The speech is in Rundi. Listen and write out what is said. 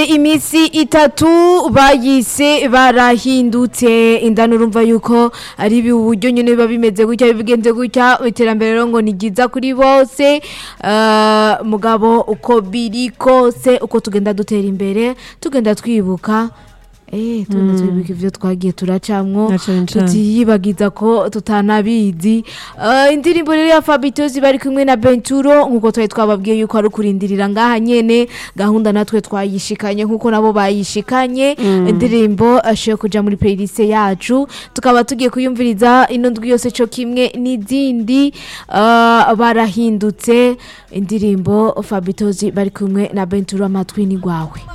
imisi itatu bayise barahindutse indani urumva yuko ari ibi uburyo nyine biba bimeze gutya bigenze gutya iterambere rero ngo ni ryiza kuri bose Eh, mugabo uko biri kose uko tugenda dutera imbere tugenda twibuka Eh, tugenda twibuka ivyo twagiye turacamwo Na cane cane. tutiyibagiza ko tutanabizi Eh, indirimbo rero ya Fabitozi bari kumwe na Benturo nkuko twari twababwiye yuko ari kurindirira ngaha nyene gahunda natwe twayishikanye nkuko nabo bayishikanye indirimbo ashoye kuja muri playlist yacu tukaba tugiye kuyumviriza ino ndwi yose co kimwe n'izindi eh, barahindutse indirimbo Fabitozi bari kumwe na Benturo amatwi ni gwawe